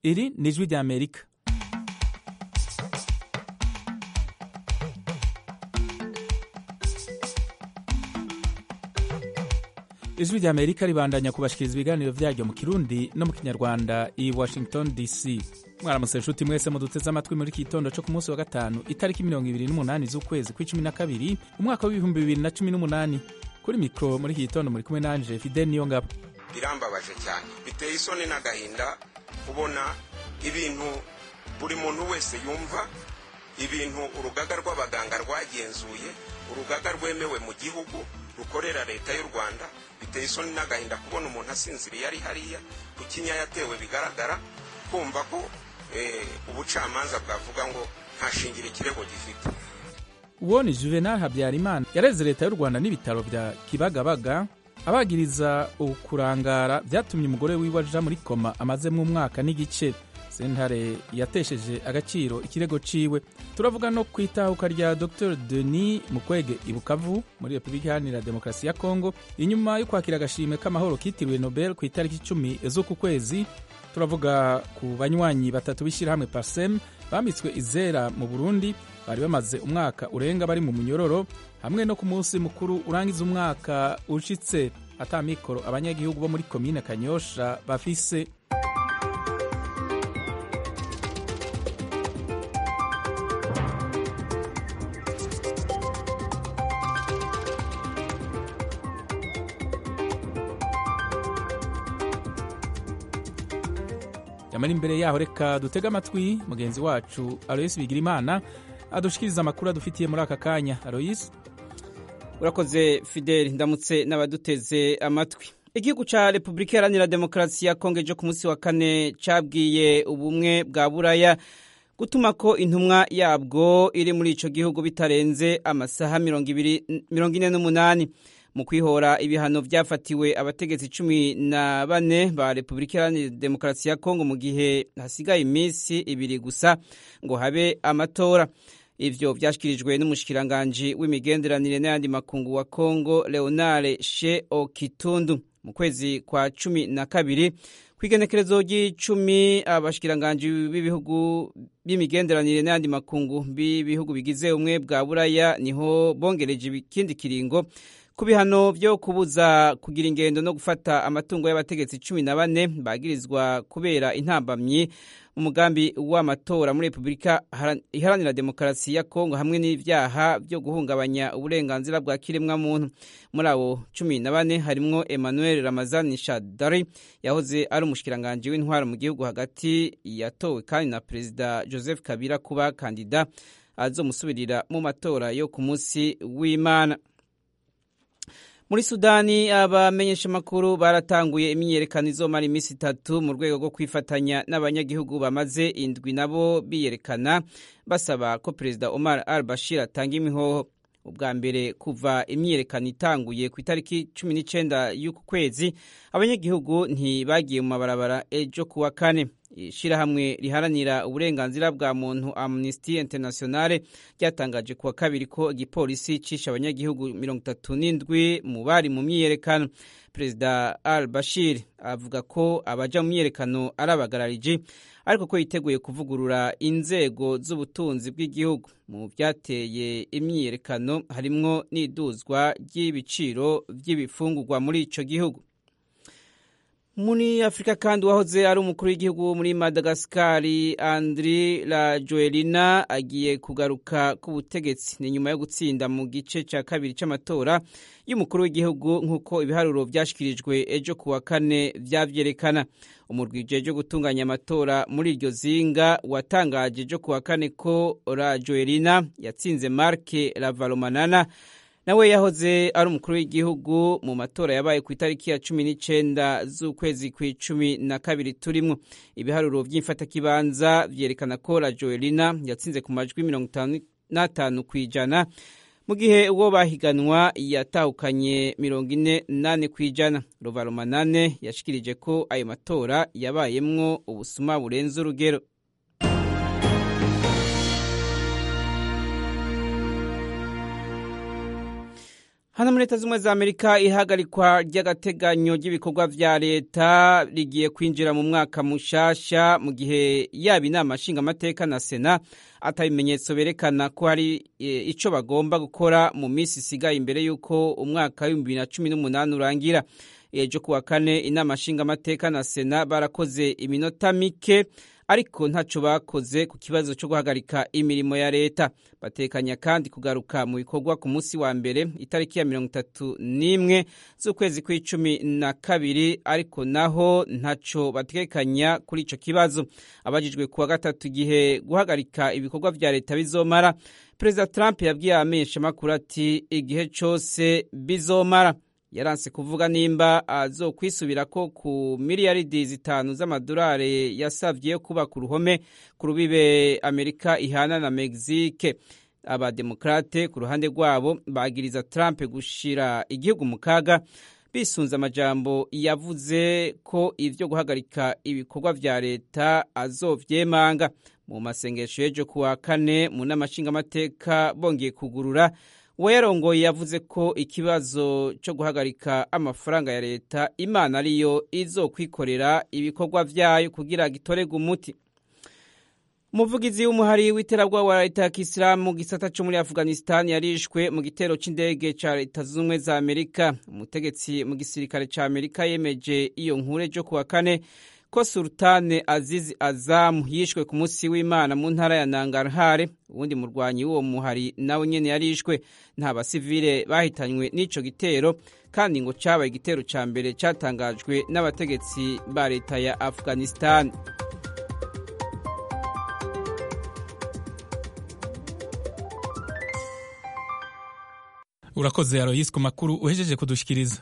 iri ni ijwi rya amerika ijwi rya amerika ribandanya kubashikiriza ibiganiro vyaryo mu kirundi no mu kinyarwanda i washington dc mwaramutse nshuti mwese muduteze amatwi muri iki gitondo co ku munsi wa gatanu itariki mirongo ibiri n'umunani z'ukwezi kw'icumi na kabiri umwaka w'ibihumbi bibiri na cumi n'umunani kuri mikro muri iki gitondo muri kumwe nanje fidel niyo ngabo birambabaje cyane biteye isoni n'agahinda kubona ibintu buri muntu wese yumva ibintu urugaga rw'abaganga rwagenzuye urugaga rwemewe mu gihugu rukorera leta y'u rwanda biteye isoni n'agahinda kubona umuntu asinziriye ari hariya ku kinya yatewe bigaragara kumva ko ubucamanza bwavuga ngo nta shingiro ikirego gifite uwo ni juvenal habyarimana yareze leta y'u rwanda n'ibitaro bya kibagabaga abagiriza ukurangara byatumye umugore wiwe aja muri koma amazemo umwaka n'igice sentare yatesheje agaciro ikirego ciwe turavuga no ku itahuka rya dr denis mukwege ibukavu muri repubulika iharanira demokarasi ya kongo inyuma yo kwakira agashimwe k'amahoro kitiriwe nobel ku itariki icumi z'uku kwezi turavuga ku banywanyi batatu b'ishyirahamwe parsem bambitswe izera mu burundi bari bamaze umwaka urenga bari mu munyororo hamwe no ku munsi mukuru urangiza umwaka ushitse ata mikoro abanyagihugu bo muri komine kanyosha bafise yamara imbere yaho reka dutege amatwi mugenzi wacu aloyisi bigirimana adushikiriza amakuru adufitiye muri aka kanya aloyisi urakoze fideli ndamutse n'abaduteze amatwi igihugu cya repubulika iharanira demokarasi ya kongo ejo ku munsi wa kane cyabwiye ubumwe bwa buraya gutuma ko intumwa yabwo iri muri icyo gihugu bitarenze amasaha mirongo ine n'umunani mu kwihora ibihano byafatiwe abategetsi cumi na bane ba repubulika iharanira demokarasi ya kongo mu gihe hasigaye iminsi ibiri gusa ngo habe amatora ivyo vyashikirijwe n'umushikiranganji w'imigenderanire n'ayandi makungu wa kongo leonare she okitundu mu kwezi kwa cumi na kabiri kw'igenekerezo ry'icumi abashikiranganji b'ibihugu b'imigenderanire n'ayandi makungu b'ibihugu bigize ubumwe bwa buraya niho bongereje ikindi kiringo ku bihano byo kubuza kugira ingendo no gufata amatungo y'abategetsi cumi na bane bagirizwa kubera intambamyi umugambi w'amatora muri repubulika iharanira demokarasi ya kongo hamwe n'ibyaha byo guhungabanya uburenganzira bwa kiremwamuntu muri abo cumi na bane harimwo emmanuel ramazani shadari yahoze ari umushikiranganji w'intwaro mu gihugu hagati yatowe kandi na perezida joseph kabila kuba kandida azomusubirira mu matora yo ku munsi w'imana muri sudani abamenyeshamakuru baratanguye imyiyerekano izomara iminsi itatu mu rwego rwo kwifatanya n'abanyagihugu bamaze indwi nabo biyerekana basaba ko perezida omar al bashir atanga imihoho ubwa mbere kuva imyiyerekano itanguye ku itariki cumi n'icyenda y'uku kwezi abanyagihugu ntibagiye mu mabarabara ejo kuwa kane ishyirahamwe riharanira uburenganzira bwa muntu amnesty internationale ryatangaje kuwa kabiri ko igipolisi cisha abanyagihugu mirongo itatu n'indwi mu bari mu myiyerekano perezida al bashir avuga ko abaja mu myiyerekano ari abagarariji ariko ko yiteguye kuvugurura inzego z'ubutunzi bw'igihugu mu byateye imyiyerekano harimwo n'iduzwa ry'ibiciro by'ibifungurwa muri ico gihugu muri afurika kandi uwahoze ari umukuru w'igihugu muri madagasikari andri rajoelina agiye kugaruka ku butegetsi ni nyuma yo gutsinda mu gice cya kabiri cy'amatora y'umukuru w'igihugu nk'uko ibiharuro byashyikirijwe ejo ku wa kane byabyerekana umurwi ujejwe gutunganya amatora muri iryo zinga watangaje ejo ku wa kane ko rajoelina yatsinze marke ravalomanana nawe yahoze ari umukuru w'igihugu mu matora yabaye ku itariki ya cumi n'icyenda z'ukwezi kw'icumi na kabiri turimo ibiharuro by'imfatakibanza byerekana ko rajoelina yatsinze ku majwi mirongo itanu n'atanu ku ijana mu gihe uwo bahiganwa yatahukanye mirongo ine nane ku ijana ruvarumanane yashikirije ko ayo matora yabayemwo ubusuma burenze urugero hano muri leta z'ubumwe za amerika ihagarikwa ry'agateganyo ry'ibikorwa vya leta rigiye kwinjira mu mwaka mushasha mu gihe yaba inama nshingamateka na sena ata bimenyetso berekana ko hari e, ico bagomba gukora mu minsi isigaye imbere y'uko umwaka w'ibihumbi bibiri na cumi n'umunani urangira ejo kuwa kane inama nshingamateka na sena barakoze iminota mike ariko ntaco bakoze ku kibazo cyo guhagarika imirimo ya leta batekanya kandi kugaruka mu bikorwa ku munsi wa mbere itariki ya mirongo itatu n'imwe z'ukwezi kw'icumi na kabiri ariko naho ntaco batekanya kuri ico kibazo abajijwe kuwa gatatu igihe guhagarika ibikorwa vya leta bizomara perezida trump yabwiye abamenyeshamakuru ati igihe cose bizomara yaranse kuvuga nimba azokwisubirako ku miliyaridi zitanu z'amadolari yasavye kubaka uruhome ku rubibe amerika ihana na mexique abademokrate ku ruhande rwabo bagiriza trump gushira igihugu mu kaga bisunze amajambo yavuze ko ivyo guhagarika ibikorwa vya leta azovyemanga mu masengesho y'ejo kuwa kane mu nama nshingamateka bongeye kugurura uwayarongoye yavuze ko ikibazo cyo guhagarika amafaranga ya leta imana ariyo izokwikorera ibikorwa vyayo kugira gitorerwe umuti umuvugizi w'umuhari w'iterabwoba wa leta ya kisilamu mu gisata cyo muri afghanistan yarishwe mu gitero c'indege ca leta z'ubumwe za amerika umutegetsi mu gisirikare ca amerika yemeje iyo nkuru ejo kuwa kane ko sultane azizi azamu yishwe ku munsi w'imana mu ntara ya nangarhare uwundi murwanyi w'uwo muhari nawe nyene yarishwe nta basivile bahitanywe n'ico gitero kandi ngo cabaye igitero ca mbere catangajwe n'abategetsi ba leta ya afghanistan urakoze aroyisi ku makuru uhejeje kudushikiriza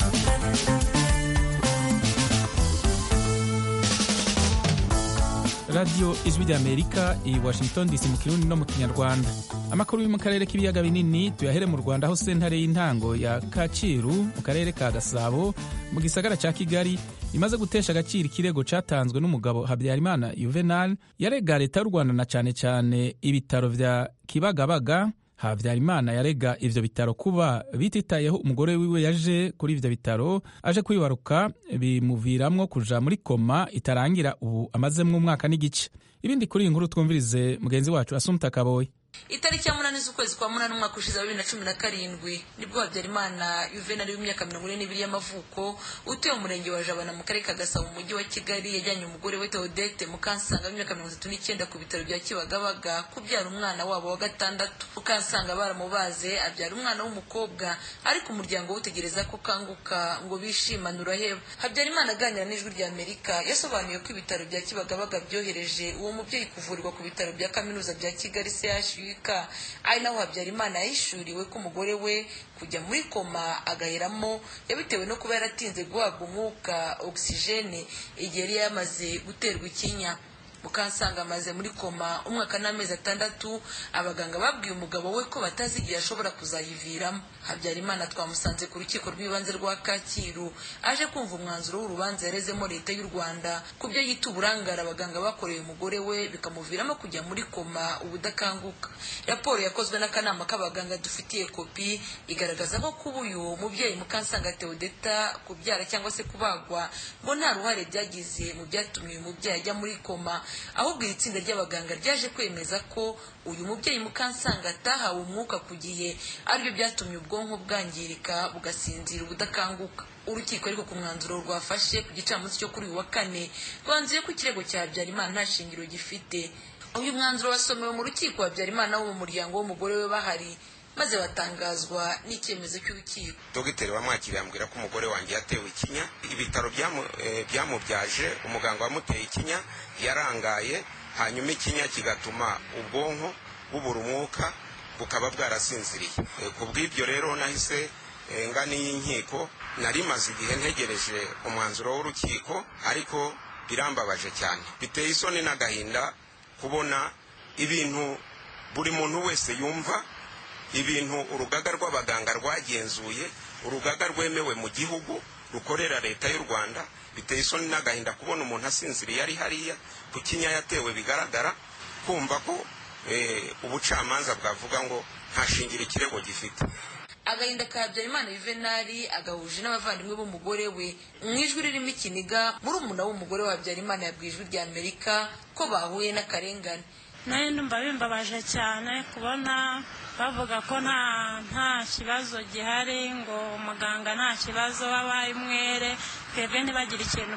radiyo ijwi ry'amerika i washington dc mu kirundi no mu kinyarwanda amakuru yo mu karere k'ibiyaga binini tuyahere mu rwanda aho sentare y'intango ya kacyiru mu karere ka gasabo mu gisagara cya kigali imaze gutesha agaciro ikirego cyatanzwe n'umugabo habyarimana juvenal yarega leta y'u rwanda na cyane cyane ibitaro vya kibagabaga habyarimana yarega ivyo bitaro kuba bititayeho umugore wiwe yaje kuri ivyo bitaro aje kwibaruka bimuviramwo kuja muri koma itarangira ubu amazemwo umwaka n'igice ibindi kuri iyi nkuru twumvirize mugenzi wacu asumta kaboyi itariki ya munani z'ukwezi kwa munani umwaka ushize wa bibiri na cumi na karindwi nibwo habyarimana yuvenali w'imyaka mirongo ine n'ibiri y'amavuko utuye mu murenge wa jabana mu karere ka gasabo mu mujyi wa kigali yajyanye umugore we teodete mukansanga w'imyaka mirongo itatu n'icyenda ku bitaro bya kibagabaga kubyara umwana wabo wa gatandatu mukansanga baramubaze abyara umwana w'umukobwa ariko umuryango utegereza ko kanguka ngo bishimane uraheba habyarimana aganira n'ijwi rya amerika yasobanuye ko ibitaro bya kibagabaga byohereje uwo mubyeyi kuvurirwa ku bitaro bya kaminuza bya kigali chuk ari naho habyarimana yahishuriwe ko umugore we kujya muri koma agaheramo yabitewe no kuba yaratinze guhabwa umwuka ogisijene igihe yari yamaze guterwa ikinya mukansanga amaze muri koma umwaka n'amezi atandatu abaganga babwiye umugabo we ko batazi igihe ashobora kuzayiviramo habyarimana twamusanze ku rukiko rw'ibanze rwa kacyiru aje kumva umwanzuro w'urubanza yarezemo leta y'u rwanda ku byo yita uburangare abaganga bakoreye umugore we bikamuviramo kujya muri koma ubudakanguka raporo yakozwe n'akanama k'abaganga dufitiye kopi igaragaza ko kuba uyu mubyeyi mukansanga teodeta kubyara cyangwa se kubagwa ngo nta ruhare byagize mu byatumye uyu mubyeyi ajya muri koma ahubwo iri tsinda ry'abaganga ryaje kwemeza ko uyu mubyeyi mukansanga atahawe umwuka ku gihe aribyo byatumye ubwonko bwangirika bugasinzira ubudakanguka urukiko ariko ku mwanzuro rwafashe ku gicamunsi cyo kuri uyu wa kane rwanzuye ko ikirego cya habyarimana nta shingiro gifite uyu mwanzuro wasomewe mu rukiko habyarimana wo mu muryango w'umugore we bahari maze batangazwa n'icyemezo cy'urukiko dogiteri wamwakiriye ambwira ko umugore wanjye yatewe ikinya ibitaro byamubyaje umuganga wamuteye ikinya yarangaye hanyuma ikinya kigatuma ubwonko bubura umwuka bukaba bwarasinziriye ku bw'ibyo rero nahise ngana y'inkiko nari maze igihe ntegereje umwanzuro w'urukiko ariko birambabaje cyane biteye isoni n'agahinda kubona ibintu buri muntu wese yumva ibintu urugaga rw'abaganga rwagenzuye urugaga rwemewe mu gihugu rukorera leta y'u rwanda biteye isoni n'agahinda kubona umuntu asinziriye ari hariya ku kinya yatewe bigaragara kumva ko ubucamanza bwavuga ngo nta shingiro ikirego gifite agahinda ka habyarimana yuvenali agahuje n'abavandimwe b'umugore we mu ijwi ririmo ikiniga murumuna w'umugore wa habyarimana yabwiye ijwi rya amerika ko bahuye n'akarengane nayo ndumva bimbabaje cyane kubona bavuga ko nta nta kibazo gihari ngo umuganga nta kibazo wabaye umwere twebwe ntibagire ikintu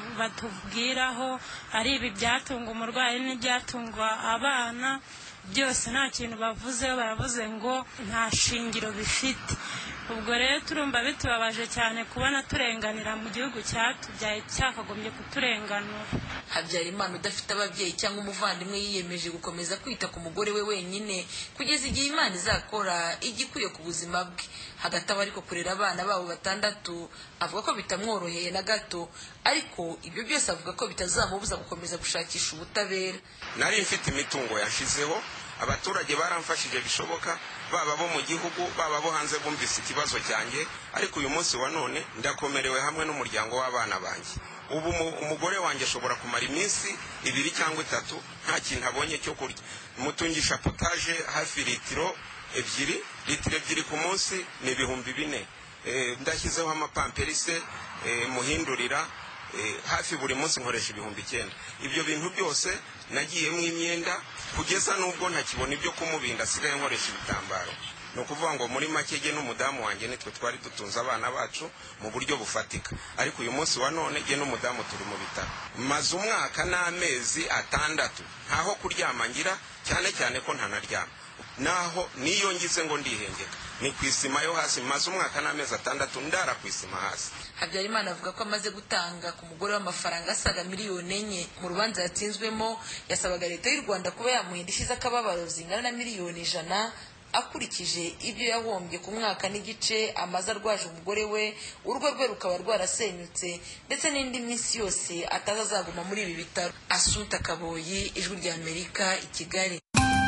batubwiraho ari ibi byatunga umurwayi n'ibyatunga abana byose nta kintu bavuzeho baravuze ngo nta shingiro bifite ubwo rero turumva bitubabaje cyane kubona turenganira mu gihugu cyatubyaye cyakagombye kuturenganura habyarimana udafite ababyeyi cyangwa umuvandimwe yiyemeje gukomeza kwita ku mugore we wenyine kugeza igihe imana izakora igikwiye ku buzima bwe hagati aho ariko kurera abana babo batandatu avuga ko bitamworoheye na gato ariko ibyo byose avuga ko bitazamubuza gukomeza gushakisha ubutabera nari mfite imitungo yashizeho abaturage baramfashije bishoboka baba bo mu gihugu baba bo hanze bumvise ikibazo cyanjye ariko uyu munsi wa none ndakomerewe hamwe n'umuryango w'abana banjye ubu umugore wanjye ashobora kumara iminsi ibiri cyangwa itatu nta kintu abonye cyo kurya mutungisha potaje hafi litiro ebyiri litiro ebyiri ku munsi ni ibihumbi bine ndashyizeho amapamperise muhindurira hafi buri munsi nkoresha ibihumbi icyenda ibyo bintu byose nagiyemo imyenda kugeza n'ubwo ntakibona ibyo kumubinda asigaye nkoresha ibitambaro ni ukuvuga ngo muri make ge n'umudamu wanjye nitwe twari dutunze abana bacu mu buryo bufatika ariko uyu munsi wa none ge n'umudamu turi mu bitaro maze umwaka n'amezi atandatu ntaho kuryama ngira cyane cyane ko ntanaryama naho niyo ngize ngo ndihengeka ni ku isima yo hasi maze umwaka n'amezi atandatu ndara ku isima hasi habyarimana avuga ko amaze gutanga ku mugore w'amafaranga asaga miliyoni enye mu rubanza yatsinzwemo yasabaga leta y'u rwanda kuba yamuha indishyi z'akababaro zingana na miliyoni ijana akurikije ibyo yahombye ku mwaka n'igice amaze arwaje umugore we urugo rwe rukaba rwarasenyutse ndetse n'indi minsi yose atazazaguma muri ibi bitaro asuta kaboyi ijwi rya amerika i kigali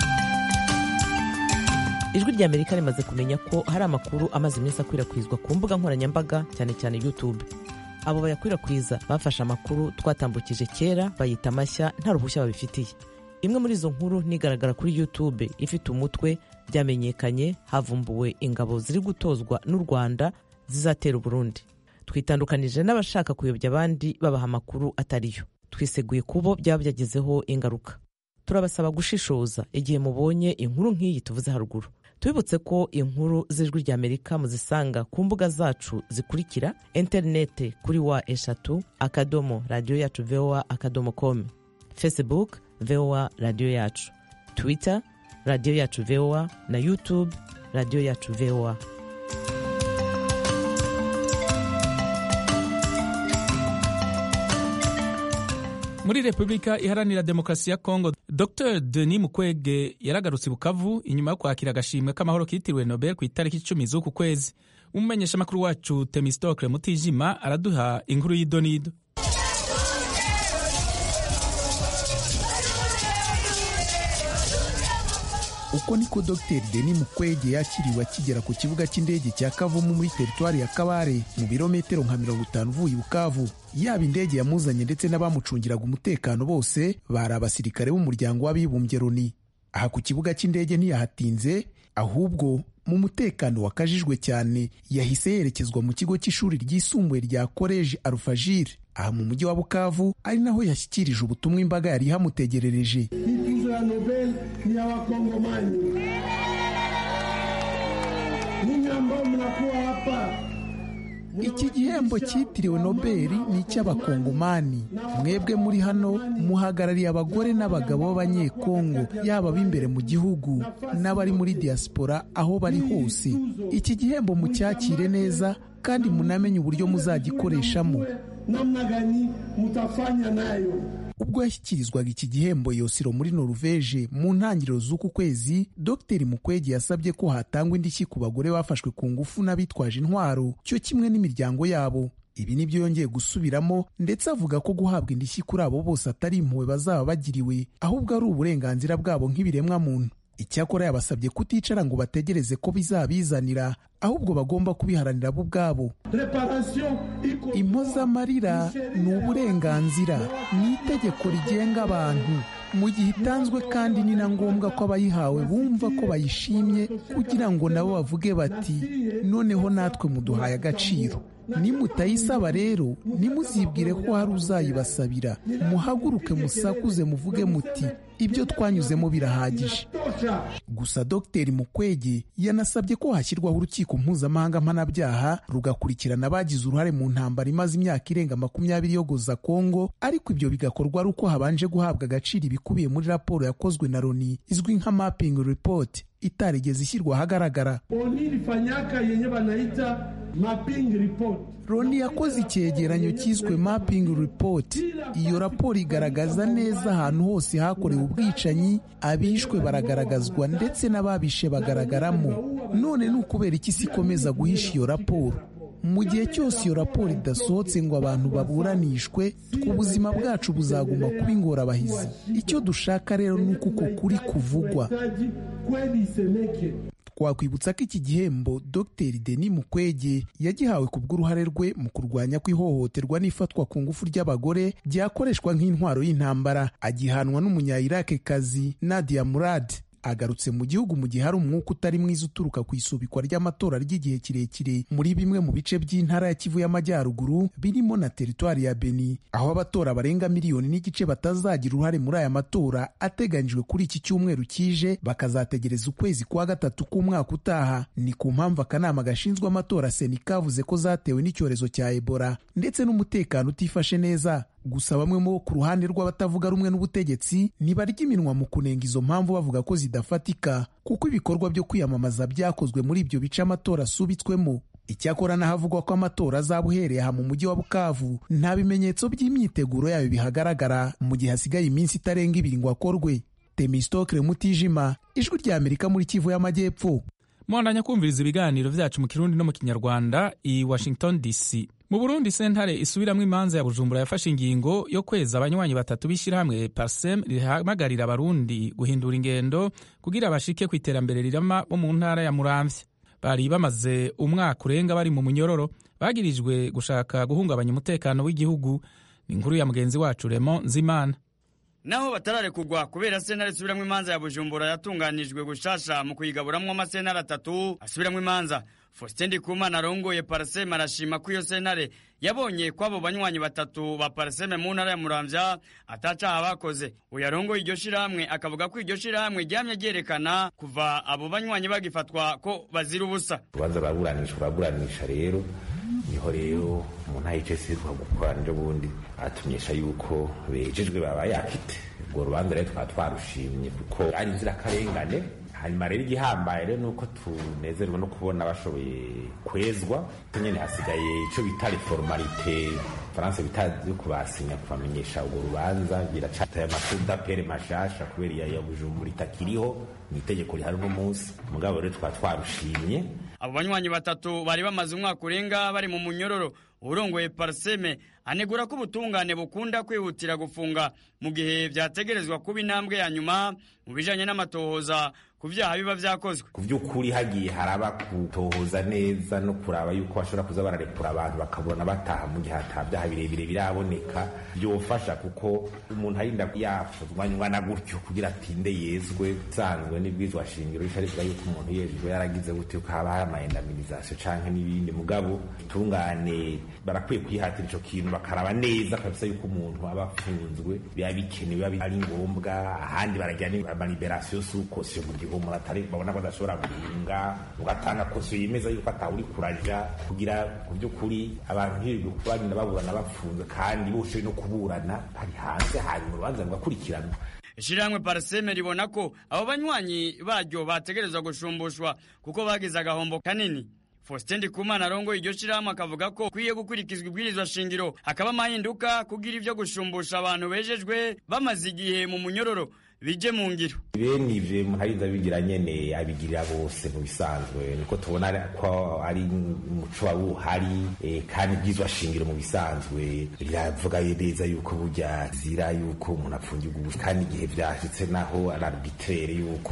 ijwi rya amerika rimaze kumenya ko hari amakuru amaze iminsi akwirakwizwa ku mbuga nkoranyambaga cyane cyane youtube abo bayakwirakwiza bafashe amakuru twatambukije kera bayita amashya nta ruhushya babifitiye imwe muri izo nkuru nigaragara kuri youtube ifite umutwe byamenyekanye havumbuwe ingabo ziri gutozwa n'u rwanda zizatera uburundi twitandukanije n'abashaka kuyobya abandi babaha amakuru atariyo twiseguye kubo byaba byagezeho ingaruka turabasaba gushishoza igihe mubonye inkuru nk'iyi tuvuze haruguru tubibutse ko inkuru z'ijwi rya amerika muzisanga ku mbuga zacu zikurikira interinete kuri wa eshatu akadomo radiyo yacu voa akadomo com facebook voa radiyo yacu twitter radiyo yacu voa na youtube radiyo yacu voa muri repubulika iharanira demokarasi ya kongo dr denis mukwege yaragarutse i bukavu inyuma yo kwakira agashimwe k'amahoro kitiriwe nobel ku itariki icumi z'uku kwezi umumenyeshamakuru wacu temistokle mutijima araduha inkuru y'idonido uko niko dr denis mukwege yakiriwe akigera ku kibuga cy'indege cya kavumu muri teritwari ya kabare mu birometero nka mirongo itanu uvuye bukavu yaba indege yamuzanye ndetse n'abamucungiraga umutekano bose bari abasirikare b'umuryango w'abibumbye loni aha ku kibuga cy'indege ntiyahatinze ahubwo mu mutekano wakajijwe cyane yahise yerekezwa mu kigo cy'ishuri ryisumbuye rya koleji arufajire aha mu mujyi wa bukavu ari naho yashyikirije ubutumwa imbaga yari ihamutegerereje tuzo ya nobel ni ya wakongomani ninyi ambao mnakuwa hapa iki gihembo cyitiriwe nobeli ni icy'abakongomani mwebwe muri hano muhagarariye abagore n'abagabo b'abanyekongo yaba ab'imbere mu gihugu n'abari muri diaspora aho bari hose iki gihembo mucyakire neza kandi munamenye uburyo muzagikoreshamo namna gani mutafanya nayo ubwo yashyikirizwaga iki gihembo yosiro muri noruveje mu ntangiriro z'uku kwezi dr mukwege yasabye ko hatangwa indishyi ku bagore bafashwe ku ngufu n'abitwaje intwaro cyo kimwe n'imiryango yabo ibi nibyo yongeye gusubiramo ndetse avuga ko guhabwa indishyi kuri abo bose atari impuhwe bazaba bagiriwe ahubwo ari uburenganzira bwabo nk'ibiremwa muntu icyakora yabasabye kuticara ngo bategereze ko bizabizanira ahubwo bagomba kubiharanira bo ubwabo impozamarira ni uburenganzira ni itegeko rigenga abantu mu gihe itanzwe kandi ni na ngombwa ko abayihawe bumva ko bayishimye kugira ngo nabo bavuge bati noneho natwe muduhaye agaciro nimutayisaba rero nimuzibwire ko hari uzayibasabira muhaguruke musakuze muvuge muti ibyo twanyuzemo birahagije gusa dr mukwege yanasabye ko hashyirwaho urukiko mpuzamahanga mpanabyaha rugakurikirana abagize uruhare mu ntambara imaze imyaka irenga makumyabiri yogoza kongo ariko ibyo bigakorwa ari uko habanje guhabwa agaciro ibikubiye muri raporo yakozwe na loni izwi nka mapping report itarigeze ishyirwa ahagaragara oni ilifanyaka yenye banaita mapping report loni yakoze icyegeranyo cyiswe mapping report iyo raporo igaragaza neza ahantu hose hakorewe ubwicanyi abishwe baragaragazwa ndetse n'ababishe bagaragaramo none ni ukubera iki isi ikomeza guhisha iyo raporo mu gihe cyose iyo raporo idasohotse ngo abantu baburanishwe ubuzima bwacu buzaguma kuba ingorabahizi icyo dushaka rero ni uko uko kuri kuvugwa twakwibutsa ko iki gihembo dr denis mukwege yagihawe ku bw'uruhare rwe mu kurwanya ko ihohoterwa n'ifatwa ku ngufu ry'abagore ryakoreshwa nk'intwaro y'intambara agihanwa n'umunya-irakekazi nadia murad agarutse mu gihugu mu gihe hari umwuka utari mwiza uturuka ku isubikwa ry'amatora ry'igihe kirekire muri bimwe mu bice by'intara ya kivu y'amajyaruguru birimo na teritwari ya beni aho abatora barenga miliyoni n'igice batazagira uruhare muri aya matora ateganyijwe kuri iki cyumweru kije bakazategereza ukwezi kwa gatatu k'umwaka utaha ni ku mpamvu akanama gashinzwe amatora seni kavuze ko zatewe n'icyorezo cya ebola ndetse n'umutekano utifashe neza gusa bamwe mu bo ku ruhande rw'abatavuga rumwe n'ubutegetsi ntibarya iminwa mu kunenga izo mpamvu bavuga ko zidafatika kuko ibikorwa byo kwiyamamaza byakozwe muri ibyo bice amatora asubitswemo icyakora n'ahavugwa ko amatora azaba uhereye aha mu mujyi wa bukavu nta bimenyetso by'imyiteguro yayo bihagaragara mu gihe hasigaye iminsi itarenga ibiri ngo akorwe temistokre mutijima ijwi rya amerika muri kivu y'amajyepfo mwandanya kumviriza ibiganiro byacu mu kirundi no mu kinyarwanda i washington dc mu burundi sentare isubiramwo imanza ya bujumbura yafashe ingingo yo kweza abanywanyi batatu b'ishyirahamwe parsem rihamagarira abarundi guhindura ingendo kugira bashike ku iterambere rirama bo mu ntara ya muramvya bari bamaze umwaka urenga bari mu munyororo bagirijwe gushaka guhungabanya umutekano w'igihugu ni inkuru ya mugenzi wacu remo nzimana naho batararekugwa kubera sentare isubiramwo imanza ya bujumbura yatunganijwe gushasha mu kuyigaburamwo amasentare atatu asubiramwo imanza faustin ndikumana arongoye paraseme arashima ko iyo sentare yabonye ko abo banywanyi batatu ba paraseme mu ntara ya muramvya atacaha bakoze uyu arongoye iryo shirahamwe akavuga ko iryo shirahamwe ryamye ryerekana kuva abo banywanyi bagifatwa ko bazira ubusa urubanza ruraburanisha uraburanisha rero niho rero umuntu ahicaye gukora njo bundi atumenyesha yuko bejejwe baba yakite urwo rubanza rero twaba twarushimye kuko ari inzirakarengane hanyuma rero igihambaye rero nuko tunezerwa no kubona bashoboye kwezwa nyine hasigaye icyo bita reformalite faransa bita yo kubasinya kubamenyesha urwo rubanza biracataye amasuda pere mashasha kubera iya ya bujumbura itakiriho ni itegeko rihari uno munsi mugabo rero twaba twarushimye abo banywanyi batatu bari bamaze umwaka urenga bari mu munyororo urongoye parseme anegura ko ubutungane bukunda kwihutira gufunga mu gihe byategerezwa kuba intambwe ya nyuma mu bijanye n'amatohoza ku vyaha biba vyakozwe ku vy'ukuri hagiye haraba gutohoza neza no kuraba yuko bashobora kuza bararekura abantu bakabona bataha mu gihe ata vyaha birebire biraboneka vyofasha kuko umuntu arinda yafuzwanywa na gutyo kugira atinde yezwe sanzwe n'ibwizwa shingiro rica rivuga yuko umuntu yejejwe yaragize gutyo ko haba hari amaendaminizacyo canke n'ibindi mugabo tungane barakwiye kwihatira ico kintu bakaraba neza kabisa yuko umuntu aba afunzwe biba bikenewe biba ari ngombwa ahandi baragira amaliberasiyo sukosiyo mu gihe umuntu atari babona ko adashobora guhinga ugatanga kosiyo yemeza yuko atawuri kuraja kugira ku by'ukuri abantu hirwe kubarinda baburana bafunzwe kandi boshoboye no kuburana bari hanze hanyuma urubanza rugakurikiranwa ishirahamwe parseme ribona ko abo banywanyi baryo bategerezwa gushumbushwa kuko bagize agahombo kanini faustin ndikumana arongoye iryo shirahamwe akavuga ko kwiye gukurikizwa ibwirizwa shingiro hakaba amahinduka kugira ivyo gushumbusha abantu bejejwe bamaze igihe mu munyororo bije mu ngiro bene ivyo umuntu arinze abigira nyene abigirira bose mu bisanzwe niko tubona ko ari umuco wari uhari e, kandi ibwirizwa shingiro mu bisanzwe riravuga neza yuko burya zira yuko umuntu apfungirwa ubusa kandi igihe vyashitse naho ari arbitraire yuko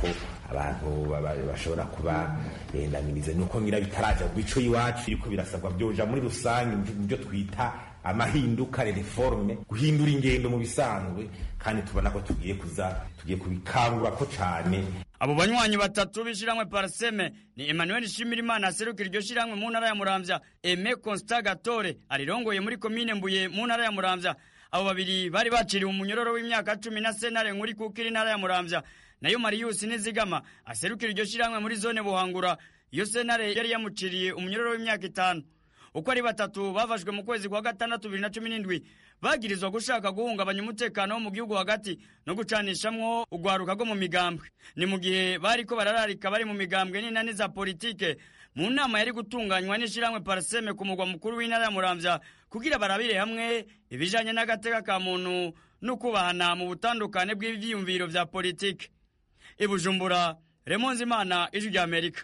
abantu bashobora kuba bendamiriza nuko ngira bitaraja mu bico iwacu biriko birasabwa byoja muri rusange mu byo twita amahinduka reforme guhindura ingendo mu bisanzwe kandi tubona ko tugiye kuza tugiye kubikangura ko cane abo banywanyi batatu b'ishiramwe parseme ni emmanuel shimirimana aserukira iryo shiramwe mu ntara ya muramvya eme constat gatore arirongoye muri komine mbuye mu ntara ya muramvya abo babiri bari baciriwe umunyororo w'imyaka cumi na senare nkuri kukira intara ya muramvya nayo mariyusi nizigama aserukira iryo shiramwe muri zone buhangura iyo senare yari yamuciriye umunyororo w'imyaka itanu uko ari batatu bafashwe mu kwezi kwa gatandatu bibiri na cumi n'indwi bagirizwa gushaka guhungabanya umutekano wo mu gihugu hagati no gucanishamwo urwaruka rwo mu migambwe ni mu gihe bariko barararika bari mu migambwe n'inani za politike mu nama yari gutunganywa n'ishiramwe parseme ku mugwa mukuru w'intara ya muramvya kugira barabire hamwe ibijanye n'agateka ka muntu no kubahana mu butandukane bw'ivyiyumviro vya politike ibujumbura remonzi imana ijwi rya amerika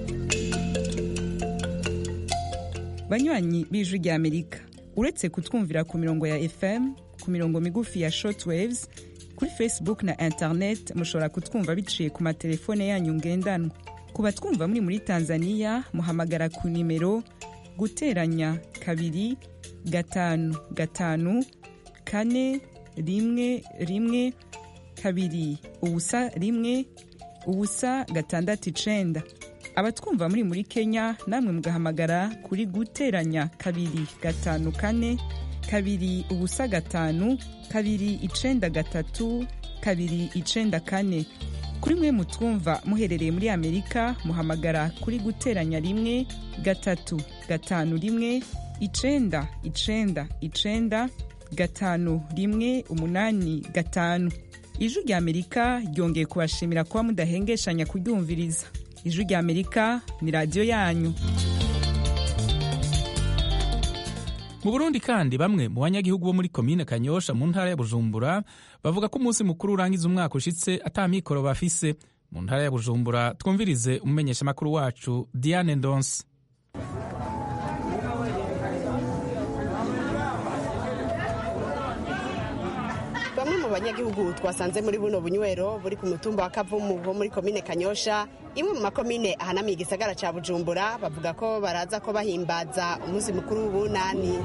banywanyi b'ijwi rya amerika uretse kutwumvira ku mirongo ya fm ku mirongo migufi ya shortwaves kuri facebook na internet mushobora kutwumva biciye ku matelefone yanyu ngendanwa ku batwumva muri muri tanzania muhamagara ku nimero guteranya kabiri gatanu gatanu kane rimwe rimwe kabiri ubusa rimwe ubusa gatandatu icenda abatwumva muri muri kenya namwe mugahamagara kuri guteranya kabiri gatanu kane kabiri ubusa gatanu kabiri icenda gatatu kabiri icenda kane kuri mwe mutwumva muherereye muri amerika muhamagara kuri guteranya rimwe gatatu gatanu rimwe icenda icenda icenda gatanu rimwe umunani gatanu ijwi rya amerika ryongeye kubashimira kuba mudahengeshanya kuryumviriza ijwi rya amerika ni radiyo yanyu mu burundi kandi bamwe mu banyagihugu bo muri komine kanyosha mu ntara ya bujumbura bavuga ko umunsi mukuru urangiza umwaka ushitse ata mikoro bafise mu ntara ya bujumbura twumvirize umumenyeshamakuru wacu diane ndonse bamwe mu banyagihugu twasanze muri buno bunywero buri ku mutumba wa kavumu wo muri komine kanyosha imwe mu makomine ahanamiye igisagara ca bujumbura bavuga ko baraza ko bahimbaza umunsi mukuru w'ubunani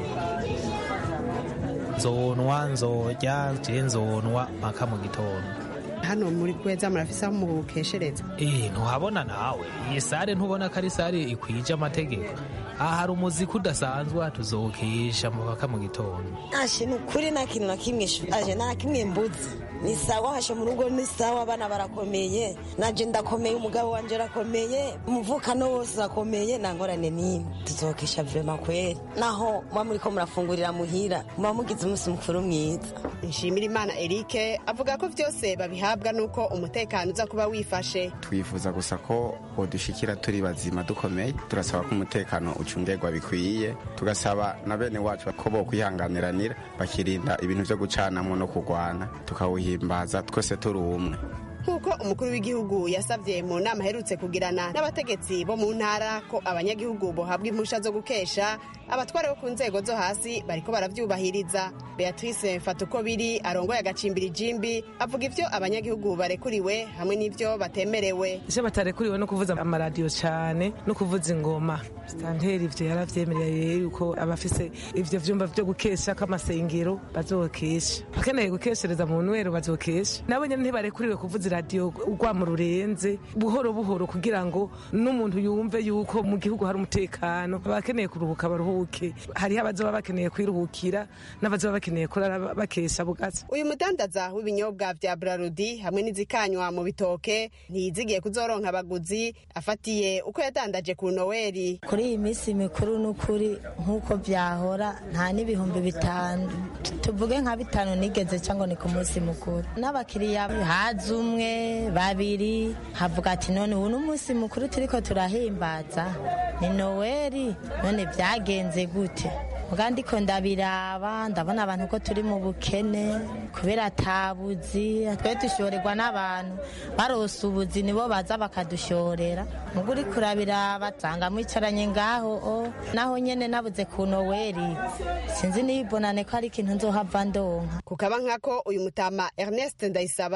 nzonwa nzorya je nzonwa mpaka mu gitondo hano muri kweza murafise aho mukeshereza eh ntuhabona nawe iyi sare ntubona ko ari sare ikwije amategeko aha hari umuziki udasanzwe tuzokesha mpaka mu gitondo ashe ni ukuri nta kintu na kimwe aje nta kimwe mbuzi ni sawa hashe mu rugo ni sawa abana barakomeye naje ndakomeye umugabo wanje arakomeye umuvukano wose urakomeye nta ngorane n'imwe tuzokesha vrema kweri naho muba muriko murafungurira muhira muba mugize umunsi mukuru mwiza nshimira imana erike avuga ko vyose babihabwa nuko umutekano uza kuba wifashe twifuza gusa ko bodushikira turi bazima dukomeye turasaba ko umutekano ucungerwa bikwiye tugasaba na bene wacu ko bo kwihanganiranira bakirinda ibintu vyo gucanamwo no kurwana tukawuhimbaza twese turi umwe nk'uko umukuru w'igihugu yasabye mu nama aherutse kugirana n'abategetsi bo mu ntara ko abanyagihugu bohabwa impusha zo gukesha abatware bo ku nzego zo hasi bariko baravyubahiriza beatrice mfatuko biri arongoye agacimbiri jimbi avuga ivyo abanyagihugu barekuriwe hamwe n'ivyo batemerewe ivyo batarekuriwe no kuvuza amaradiyo cane no kuvuza ingoma sitanteri ivyo yaravyemereye yuko abafise ivyo vyumba vyo gukesha k'amasengero bazokesha bakeneye gukeshereza mu nwero bazokesha nabo nyene ntibarekuriwe kuvuza iradiyo urwamo rurenze buhoro buhoro kugira ngo n'umuntu yumve yuko mu gihugu hari umutekano abakeneye kuruhuka baruhuke hariho abazoba bakeneye kwiruhukira n'abazoba bakeneye kurara bakesha bugatsi uyu mudandaza w'ibinyobwa vya brarudi hamwe n'izikanywa mu bitoke ntiyizigiye kuzoronka abaguzi afatiye uko yadandaje ku noweli kuri iyi minsi mikuru n'ukuri nk'uko vyahora nta n'ibihumbi bitanu tuvuge nka bitanu nigeze cyangwa ni ku munsi mukuru n'abakiriya haza umwe babiri havuga ati none ubu n'umunsi mukuru turiko turahimbaza ni noweli none vyagenze gute muga ndiko ndabiraba ndabona abantu ko turi mu bukene kubera atabuzi twe dushorerwa n'abantu barose ubuzi nibo baza bakadushorera muga uriko urabiraba tanga mwicaranye ngaho o naho nyene nabuze ku noweli sinzi nibonane ko ari ikintu nzohava ndonka kukaba nkako uyu mutama ernest ndayisaba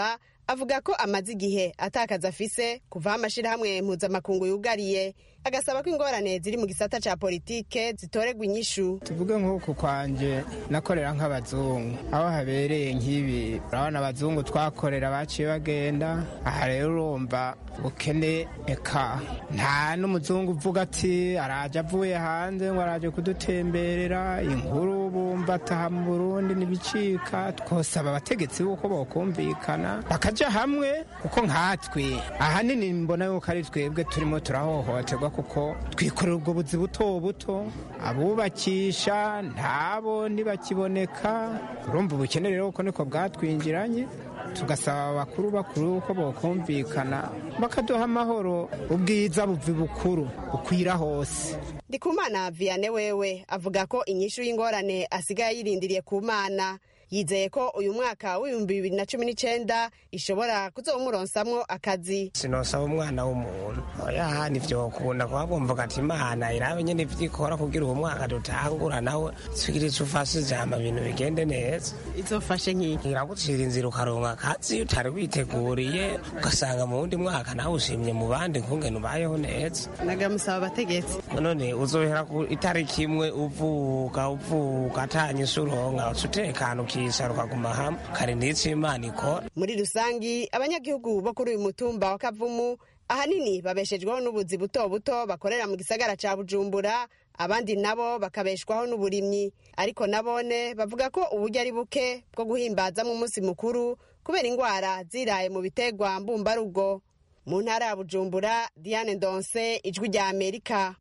avuga ko amaze igihe atakaza afise kuvaho amashirahamwe mpuzamakungu yugariye agasaba ko ingorane ziri mu gisata ca politike zitoregwa inyishu tuvuge nk'uku kwanje nakorera nk'abazungu aho habereye nk'ibi urabona abazungu twakorera baciye bagenda aha rero urumva ubukene eka nta n'umuzungu uvuga ati araje avuye hanze ngo araje kudutemberera inkuru bumva ataha mu burundi n'ibicika twosaba abategetsi b'uko bokumvikana bakaja hamwe kuko nkatwe ahanini mbona yuko ari twebwe turimo turahohoterwa kuko twikorera ubwo buzi buto buto abubakisha ntabo ntibakiboneka urumva ubukene rero kuko niko bwatwinjiranye tugasaba abakuru bakuru ko bokumvikana bakaduha amahoro ubwiza buvi bukuru bukwira hose ndikumana vianney wewe avuga ko inyishu y'ingorane asigaye yirindiriye ku mana yizeye ko uyu mwaka w'ibihumbi bibiri na cumi n'icenda ishobora kuzowumuronsamwo akazi sinosaba umwana w'umuntu oya nivyokunda kuba bumvuga ati imana irabe nyene ivyikora kugira uwo mwaka dutangura nawe twigiritse ufashe ijambo ibintu bigende neza izofashe nk'iki iragucira inzira ukaronka akazi utari witeguriye ugasanga mu wundi mwaka nawe ushimye mu bandi nkungene ubayeho neza nagamusaba abategetsi none uzohera ku itariki imwe uvuka uvuka atanyise uronka uca utekana ukicara ukaguma hamwe kare n'ico imana ikora muri rusangi abanyagihugu bo kuri uyu mutumba wa kavumu ahanini babeshejweho n'ubuzi buto buto bakorera mu gisagara ca bujumbura abandi nabo bakabeshwaho n'uburimyi ariko nabone bavuga ko uburyo ari buke bwo guhimbazamo umunsi mukuru kubera ingwara ziraye mu bitegwa mbumbarugo mu ntara ya bujumbura diane ndonse ijwi rya amerika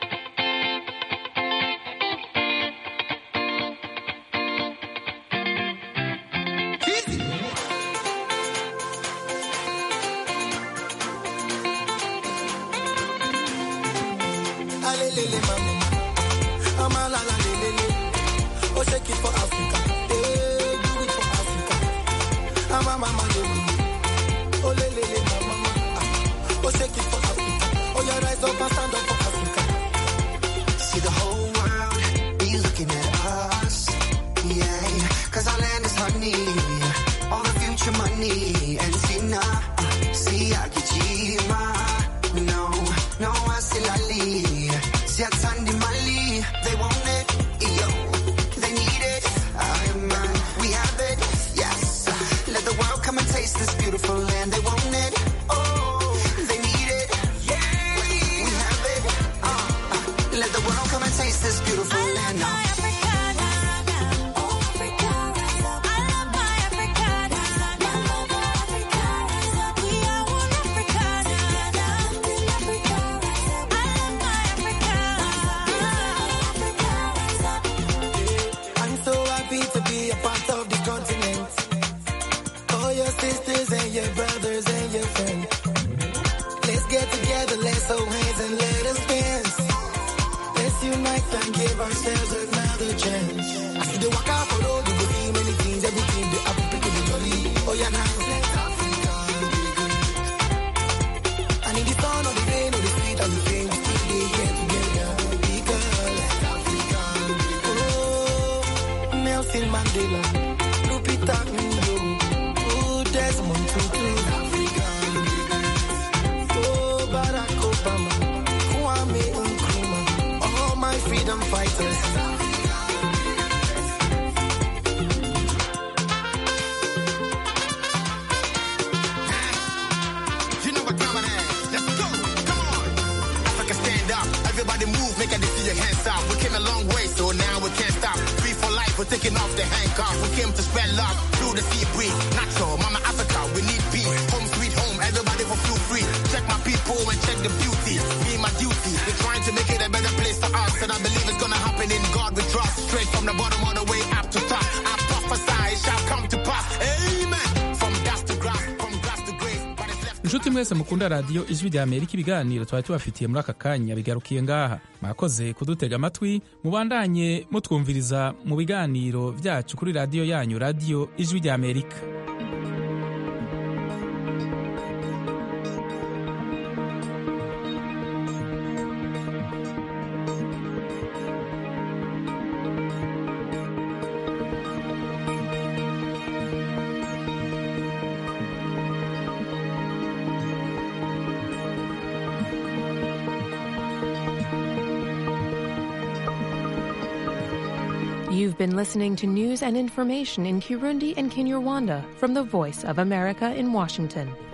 Alelele mama, mama la la lelele. Oh shake it for Africa, eh, do it for Africa. Mama mama lelele, oh lelele mama, ah. oh shake it for Africa. Oh you rise up and stand up for Africa. See the whole world be looking at us. Yeah, cause our land is honey. All the future money. And see now, see Akijima. No, no, I still Ali. See Atandi Mali. They want it, yo. They need it. I man, we have it. Yes. Let the world come and taste this beautiful land. They want it. Oh, they need it. Yeah, we have it. Uh, uh, let the world come and taste this beautiful land. Now. I'm so happy to be a part of the continent. All your sisters and your brothers and your friends. Let's get together, let's hold hands and let us dance. Let's unite and give ourselves another chance. I see the walk out for road, you go see many things, everything they have to pick jolly. Oh yeah, now. And in the sun or the rain or the street and the fame, we still dey here together. Because, oh, Nelson Mandela, Lupita Nyong'o, oh, Desmond Tutu, oh, Barack Obama, Kwame Nkrumah, all my freedom fighters. You know what time it is. Let's go. Come on. Africa stand up. Everybody move. Make a see your hands up. We came a long way, so now we can't stop. Free for life. We're taking off the handcuffs. We came to spread love through the sea breeze. Natural. Mama Africa. We need peace. Home sweet home. Everybody for feel free. Check my people and check the beauty. Me my duty. We're trying to make it a better place for us. And I believe it's gonna happen in God we trust. Straight from the bottom all the way up to top. I prophesy it shall come to pass. Amen. From dust to grass. From grass to grace. inshuti mwese mukunda radiyo ijwi rya amerika ibiganiro twari tubafitiye muri aka kanya bigarukiye ngaha mwakoze kudutega amatwi mubandanye mutwumviriza mu biganiro byacu kuri radiyo yanyu radiyo ijwi rya amerika You've been listening to news and information in Kirundi and Kinyarwanda from the Voice of America in Washington.